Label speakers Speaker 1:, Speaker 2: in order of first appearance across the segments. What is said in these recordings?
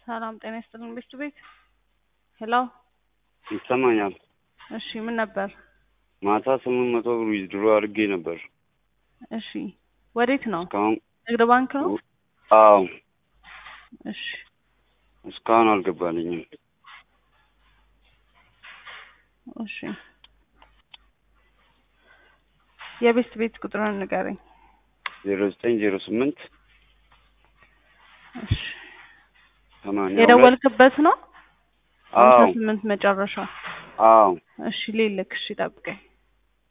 Speaker 1: ሰላም ጤና ይስጥልን ቤት ቤት ሄሎ
Speaker 2: ይሰማኛል።
Speaker 1: እሺ ምን ነበር?
Speaker 2: ማታ ስምንት መቶ ብር ዊዝድሮ አድርጌ ነበር።
Speaker 1: እሺ ወዴት ነው?
Speaker 2: እስካሁን
Speaker 1: ንግድ ባንክ ነው?
Speaker 2: አዎ
Speaker 1: እሺ
Speaker 2: እስካሁን አልገባልኝም።
Speaker 1: እሺ የቤት ቤት ቁጥሩን ንገረኝ።
Speaker 2: ዜሮ ዘጠኝ ዜሮ ስምንት
Speaker 1: እሺ
Speaker 2: ሰማንያ ሁለት
Speaker 1: የደወልክበት ነው?
Speaker 2: አዎ
Speaker 1: ሃምሳ ስምንት መጨረሻ።
Speaker 2: አዎ
Speaker 1: እሺ ሌልክ እሺ ጠብቀኝ።
Speaker 2: እሺ።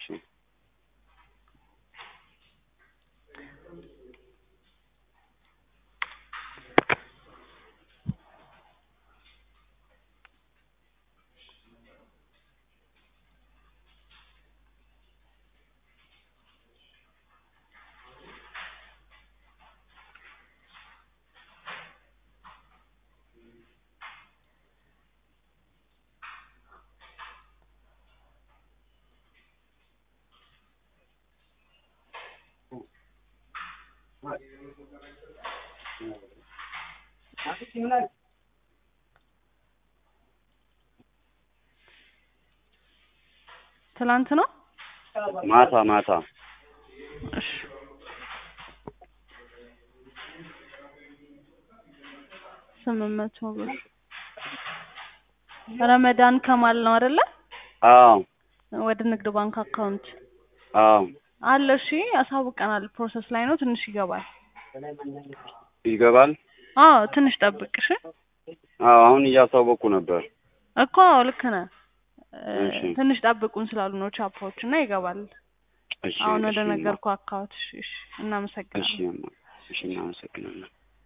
Speaker 1: ትላንት ነው?
Speaker 2: ማታ ማታ
Speaker 1: እሺ ስምንት መቶ ብር ረመዳን ከማል ነው አይደለ?
Speaker 2: አዎ
Speaker 1: ወደ ንግድ ባንክ አካውንት
Speaker 2: አዎ
Speaker 1: አለ። እሺ ያሳውቀናል። ፕሮሰስ ላይ ነው። ትንሽ ይገባል።
Speaker 2: ይገባል።
Speaker 1: አዎ ትንሽ ጠብቅ። እሺ
Speaker 2: አዎ አሁን እያሳወቁ ነበር።
Speaker 1: እኮ አዎ ልክ ነህ። እ፣
Speaker 2: እሺ።
Speaker 1: ትንሽ ጠብቁን ስላሉ ነው ቻፓዎች እና ይገባል።
Speaker 2: እሺ
Speaker 1: አሁን ወደ
Speaker 2: እሺ፣
Speaker 1: ነገርኩ አካውንት። እሺ እሺ፣
Speaker 2: እሺ
Speaker 1: እናመሰግናለን።
Speaker 2: እሺ እናመሰግናለን።